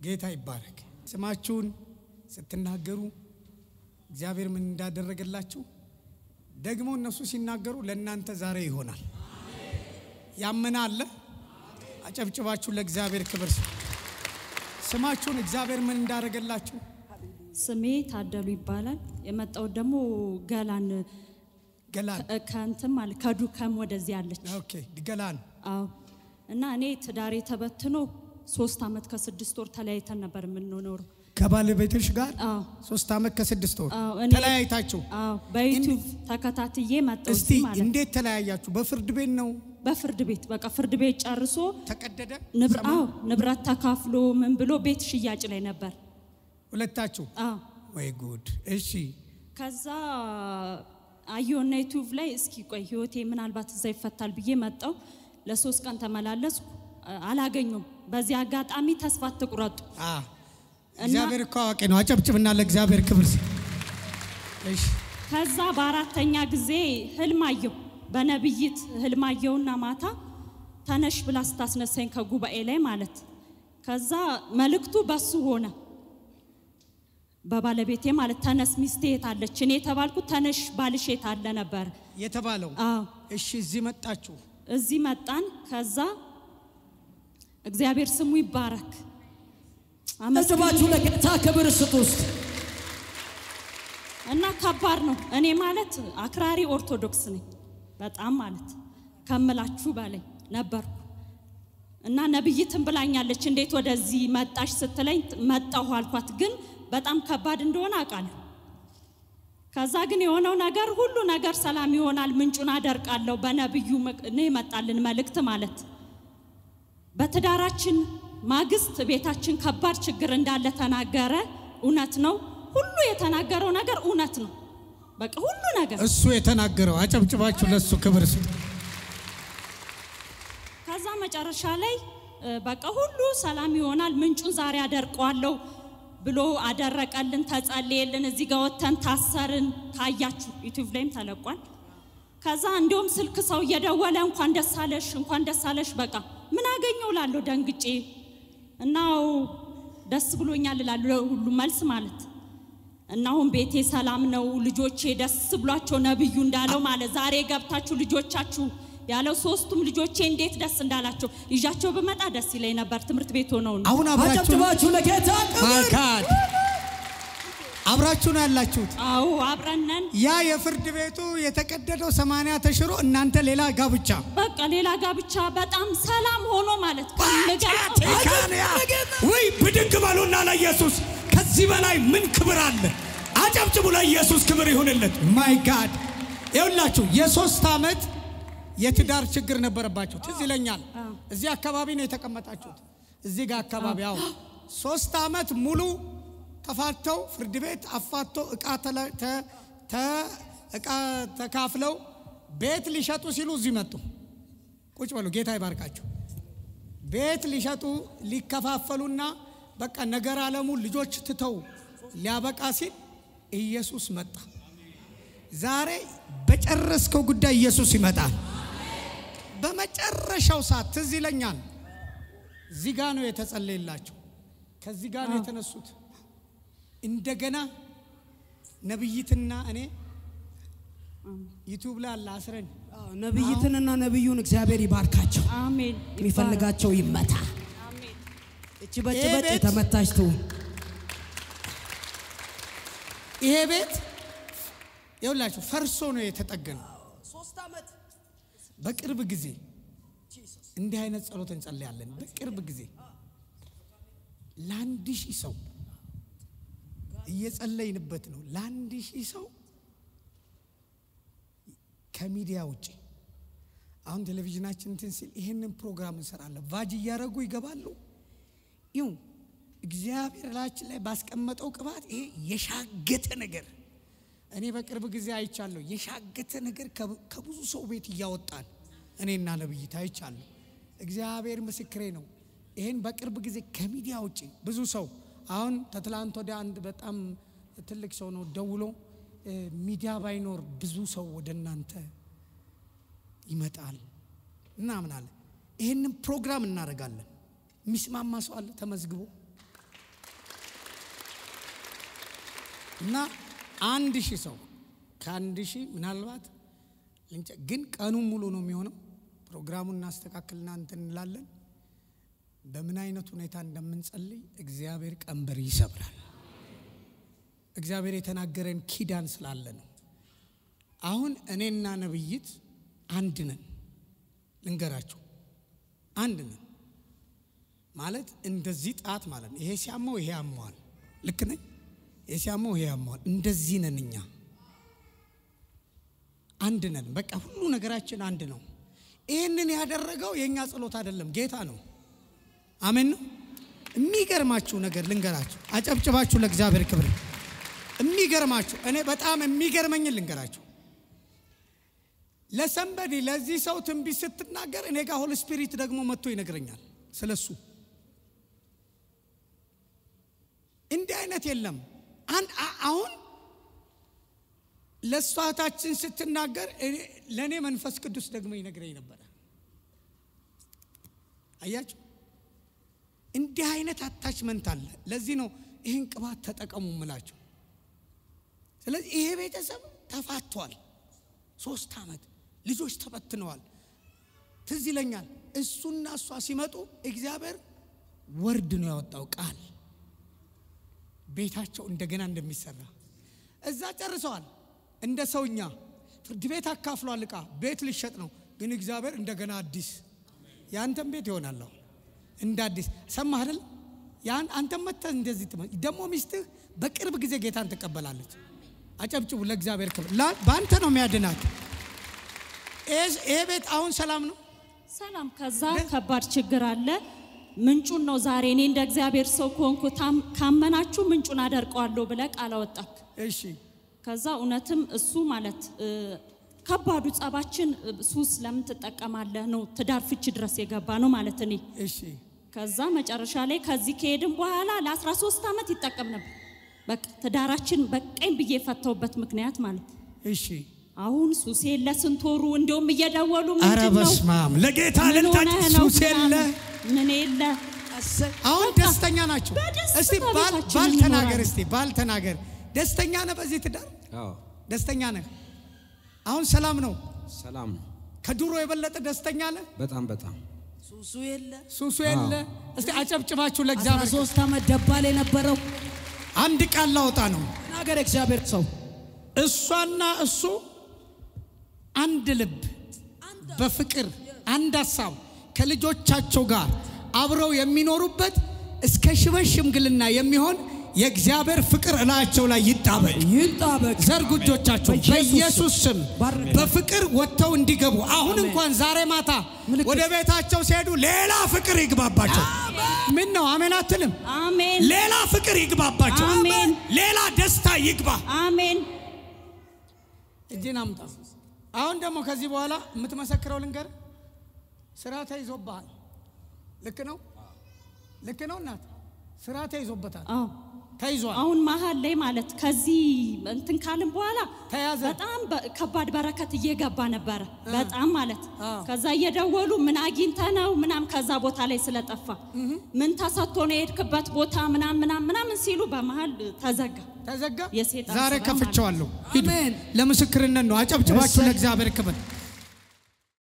ጌታ ይባረክ። ስማችሁን ስትናገሩ እግዚአብሔር ምን እንዳደረገላችሁ ደግሞ እነሱ ሲናገሩ ለእናንተ ዛሬ ይሆናል። ያመነ አለ? አጨብጭባችሁ ለእግዚአብሔር ክብር ስጡ። ስማችሁን እግዚአብሔር ምን እንዳደረገላችሁ ስሜ ታደሉ ይባላል። የመጣው ደግሞ ገላን ገላን ከ- ከእንትን ማለት ከዱከም ወደዚህ አለች። ኦኬ ገላን አዎ እና እኔ ትዳሬ ተበትኖ ሶስት አመት ከስድስት ወር ተለያይተን ነበር የምንኖረው። ከባለቤትሽ ጋር አዎ ሶስት ዓመት ከስድስት ወር አዎ፣ እኔ- ተለያይታችሁ አዎ በዩቲዩብ ተከታትዬ መጣሁ እስቲ እዚህ ማለት ነው። እንዴት ተለያያችሁ? በፍርድ ቤት ነው በፍርድ ቤት በቃ ፍርድ ቤት ጨርሶ ተቀደደ? ንብረ- ሰማ- አዎ ንብረት ተካፍሎ ምን ብሎ ቤት ሽያጭ ላይ ነበር። ሁለታችሁ አዎ ወይ ጉድ! እሺ ከዛ አየሁና ዩቲዩብ ላይ እስኪ ቆይ ህይወቴ ምናልባት እዛ ይፈታል ብዬ መጣው። ለሶስት ቀን ተመላለስኩ፣ አ- አላገኙም። በዚህ አጋጣሚ ተስፋ አትቁረጡ። አ እግዚአብሔር እኮ አዋቂ ነው። አጨብጭብና ለእግዚአብሔር ክብር ስጥ። እሺ ከዛ በአራተኛ ጊዜ ህልም አየሁ። በነብይት ህልም አየሁና ማታ ተነሽ ብላ ስታስነሳኝ ከጉባኤ ላይ ማለት ከዛ መልእክቱ በሱ ሆነ በባለቤቴ ማለት ተነስ ሚስቴ የት አለች? እኔ የተባልኩት ተነሽ ባልሽ የት አለ ነበር። የተባለው አዎ እሺ፣ እዚህ መጣችሁ። እዚህ መጣን። ከዛ እግዚአብሔር ስሙ ይባረክ። አመስባችሁ ለጌታ ክብር ስጡ ውስጥ እና ከባድ ነው። እኔ ማለት አክራሪ ኦርቶዶክስ ነኝ በጣም ማለት ከምላችሁ በላይ ነበርኩ። እና ነብይትን ብላኛለች እንዴት ወደዚህ መጣሽ ስትለኝ መጣሁ አልኳት። ግን በጣም ከባድ እንደሆነ አውቃለሁ። ከዛ ግን የሆነው ነገር ሁሉ ነገር ሰላም ይሆናል፣ ምንጩን አደርቃለሁ። በነብዩ ምክ- ነው የመጣልን መልእክት ማለት በትዳራችን ማግስት ቤታችን ከባድ ችግር እንዳለ ተናገረ። እውነት ነው። ሁሉ የተናገረው ነገር እውነት ነው። በቃ ሁሉ ነገር እሱ የተናገረው አጨብጭባችሁ ለእሱ ክብር ስጡ። ከዛ መጨረሻ ላይ እ፣ በቃ ሁሉ ሰላም ይሆናል፣ ምንጩን ዛሬ አደርቀዋለሁ ብሎ አደረቀልን፣ ተጸለየልን። እዚህ ጋር ወጥተን ታሰርን። ካያችሁ ዩቲዩብ ላይም ተለቋል። ከዛ እንዲሁም ስልክ ሰው እየደወለ እንኳን ደስ አለሽ፣ እንኳን ደስ አለሽ። በቃ ምን አገኘው ላለሁ ደንግጬ እናው ደስ ብሎኛል እላለሁ ሁሉ መልስ ማለት እና አሁን ቤቴ ሰላም ነው፣ ልጆቼ ደስ ብሏቸው ነብዩ እንዳለው ማለት ዛሬ ገብታችሁ ልጆቻችሁ ያለው ሶስቱም ልጆቼ እንዴት ደስ እንዳላቸው ይዣቸው ብመጣ ደስ ይለኝ ነበር። ትምህርት ቤት ሆነው ነው። አሁን አብራችሁ አጨብጭባችሁ ለጌታ ክብር ማካድ አብራችሁ ነው ያላችሁት። አዎ አብረነን ያ የፍርድ ቤቱ የተቀደደው ሰማንያ ተሽሮ እናንተ ሌላ ጋብቻ በቃ ሌላ ጋብቻ በጣም ሰላም ሆኖ ማለት ከምገልጸው ቴካንያ ወይ ብድግ በሉና ለኢየሱስ ከዚህ በላይ ምን ክብር አለ? አጨብጭቡ። ለኢየሱስ ክብር ይሁንለት። ማይ ጋድ ይሁላችሁ። የሶስት ዓመት የትዳር ችግር ነበረባቸው። ትዝ ይለኛል። እዚህ አካባቢ ነው የተቀመጣችሁት። እዚህ ጋር አካባቢ አዎ፣ ሶስት ዓመት ሙሉ ተፋተው ፍርድ ቤት አፋቶ እቃ ተለ- ተ- ተ- እቃ ተካፍለው ቤት ሊሸጡ ሲሉ እዚህ መጡ። ቁጭ በሉ። ጌታ ይባርካችሁ። ቤት ሊሸጡ ሊከፋፈሉና በቃ ነገር ዓለሙ ልጆች ትተው ሊያበቃ ሲል ኢየሱስ መጣ። ዛሬ በጨረስከው ጉዳይ ኢየሱስ ይመጣል። በመጨረሻው ሰዓት ትዝ ይለኛል። እዚህ ጋ ነው የተጸለየላቸው። ከዚህ ጋር ነው የተነሱት። እንደገና ነብይትና እኔ ዩቲዩብ ላይ አለ አስረን ነቢይትንና ነቢዩን እግዚአብሔር ይባርካቸው። አሜን የሚፈልጋቸው ይመታ። አሜን እች በጭ በጭ ቤት- የተመታች ትሁን። ይሄ ቤት ይኸውላችሁ ፈርሶ ነው የተጠገነው። በቅርብ ጊዜ እንዲህ አይነት ጸሎት እንጸልያለን። በቅርብ ጊዜ ለአንድ ሺህ ሰው እየጸለይንበት ነው። ለአንድ ሺህ ሰው ከሚዲያ ውጭ አሁን ቴሌቪዥናችን እንትን ሲል ይህንን ፕሮግራም እንሰራለን። ቫጅ እያደረጉ ይገባሉ። ይው እግዚአብሔር ላችን ላይ ባስቀመጠው ቅባት ይሄ የሻገተ ነገር እኔ በቅርብ ጊዜ አይቻለሁ። የሻገተ ነገር ከብ- ከብዙ ሰው ቤት እያወጣን እኔና ነብይት አይቻለሁ። እግዚአብሔር ምስክሬ ነው። ይህን በቅርብ ጊዜ ከሚዲያ ውጭ ብዙ ሰው አሁን ተትላንት ወደ አንድ በጣም ትልቅ ሰው ነው ደውሎ እ፣ ሚዲያ ባይኖር ብዙ ሰው ወደ እናንተ ይመጣል ምናምን አለ። ይህንን ፕሮግራም እናደርጋለን። የሚስማማ ሰው አለ ተመዝግቦ እና አንድ ሺህ ሰው ከአንድ ሺህ ምናልባት ልንጨ- ግን ቀኑን ሙሉ ነው የሚሆነው። ፕሮግራሙን እናስተካክልና እንትን እንላለን። በምን አይነት ሁኔታ እንደምንጸልይ እግዚአብሔር ቀንበር ይሰብራል። እግዚአብሔር የተናገረን ኪዳን ስላለ ነው። አሁን እኔና ነብይት አንድ ነን። ልንገራችሁ፣ አንድ ነን ማለት እንደዚህ ጣት ማለት ነው። ይሄ ሲያመው ይሄ ያመዋል። ልክ ነኝ። ይሄ ሲያመው ይሄ ያመዋል። እንደዚህ ነን እኛ አንድ ነን። በቃ ሁሉ ነገራችን አንድ ነው። ይህንን ያደረገው የእኛ ጸሎት አይደለም፣ ጌታ ነው። አሜን ነው። የሚገርማችሁ ነገር ልንገራችሁ፣ አጨብጭባችሁ ለእግዚአብሔር ክብር። የሚገርማችሁ እኔ በጣም የሚገርመኝን ልንገራችሁ። ለሰንበዲ ለዚህ ሰው ትንቢት ስትናገር እኔ ጋር ሆል ስፒሪት ደግሞ መጥቶ ይነግረኛል ስለሱ። እንዲህ አይነት የለም። አንድ አ- አሁን ለእሷ እህታችን ስትናገር እኔ- ለእኔ መንፈስ ቅዱስ ደግሞ ይነግረኝ ነበረ። አያችሁ፣ እንዲህ አይነት አታችመንት አለ። ለዚህ ነው ይህን ቅባት ተጠቀሙ ምላቸው። ስለዚህ ይሄ ቤተሰብ ተፋቷል። ሶስት ዓመት ልጆች ተበትነዋል። ትዝ ይለኛል እሱና እሷ ሲመጡ እግዚአብሔር ወርድ ነው ያወጣው ቃል ቤታቸው እንደገና እንደሚሰራ እዛ ጨርሰዋል። እንደ ሰውኛ ፍርድ ቤት አካፍሏል። ዕቃ ቤት ሊሸጥ ነው፣ ግን እግዚአብሔር እንደገና አዲስ የአንተም ቤት ይሆናል አሁን እንደ አዲስ ሰማህ አይደል? ያን አንተም መጥተህ እንደዚህ ትመ ደግሞ ሚስትህ በቅርብ ጊዜ ጌታን ትቀበላለች። አጨብጭቡ ለእግዚአብሔር ክብር። ላ- በአንተ ነው የሚያድናት። ይሄ- ይሄ ቤት አሁን ሰላም ነው። ሰላም። ከዛ ከባድ ችግር አለ። ምንጩን ነው ዛሬ እኔ እንደ እግዚአብሔር ሰው ከሆንኩ ታም- ካመናችሁ ምንጩን አደርቀዋለሁ ብለህ ቃል አወጣክ። እሺ ከዛ እውነትም እሱ ማለት እ፣ ከባዱ ጸባችን እ፣ ሱስ ለምን ትጠቀማለህ ነው ትዳር ፍቺ ድረስ የገባ ነው ማለት እኔ እሺ ከዛ መጨረሻ ላይ ከዚህ ከሄድን በኋላ ለ13 ዓመት ይጠቀም ነበር። በቃ ትዳራችን በቀኝ ብዬ የፈታውበት ምክንያት ማለት እሺ። አሁን ሱስ የለ ስንት ወሩ እንዲሁም እየደወሉ አረ ምንድን ነው በስመ አብ ለጌታ ምን ልልታ ሆነህ ነው ሱስ የለ ምናምን፣ ምን የለ አሁን በቃ ደስተኛ ናቸው። በደስታ እስቲ ባል ቤታችንን ባል ተናገር፣ እንኖራለን። እስቲ ባል ተናገር። ደስተኛ ነህ በዚህ ትዳር? አዎ ደስተኛ ነህ? አሁን ሰላም ነው? ሰላም ነው። ከድሮ የበለጠ ደስተኛ ነህ? በጣም በጣም ሱሱ የለ ሱሱ የለ? እስቲ አጨብጭባችሁ ለእግዚአብሔር። 13 ዓመት ደባል የነበረው አንድ ቃል ላወጣ ነው። ናገር እግዚአብሔር ሰው እሷና እሱ አንድ ልብ በፍቅር አንድ ሀሳብ ከልጆቻቸው ጋር አብረው የሚኖሩበት እስከ ሽበት ሽምግልና የሚሆን የእግዚአብሔር ፍቅር እላቸው ላይ ይጣበቅ። ይጣበቅ። ዘርጉ እጆቻቸው በኢየሱስ በኢየሱስ ስም ባርክ። በፍቅር ወጥተው እንዲገቡ አሁን እንኳን ዛሬ ማታ ምልክት። ወደ ቤታቸው ሲሄዱ ሌላ ፍቅር ይግባባቸው። ምን ነው አሜን አትልም? አሜን ሌላ ፍቅር ይግባባቸው። አሜን። ሌላ ደስታ ይግባ። አሜን እጅን አምጣ። አሁን ደግሞ ከዚህ በኋላ የምትመሰክረው ልንገር፣ ስራ ተይዞብሃል። ልክ ነው፣ ልክ ነው እናት፣ ስራ ተይዞበታል፣ አዎ ተይዟል። አሁን መሀል ላይ ማለት ከዚህ እንትን ካልን በኋላ ተያዘ። በጣም በ- ከባድ በረከት እየገባ ነበረ። በጣም ማለት አዎ። ከዛ እየደወሉ ምን አግኝተ ነው ምናም ከዛ ቦታ ላይ ስለጠፋ ምን ተሰጥቶ ነው የሄድክበት ቦታ ምናም ምናም ምናምን ሲሉ በመሀል ተዘጋ። ተዘጋ። የሴጣን ዛሬ ስራ ከፍቼዋለሁ። ሂዱ። አሜን። ለምስክርነት ነው። አጨብጭባችሁ እሰይ። ለእግዚአብሔር ክብር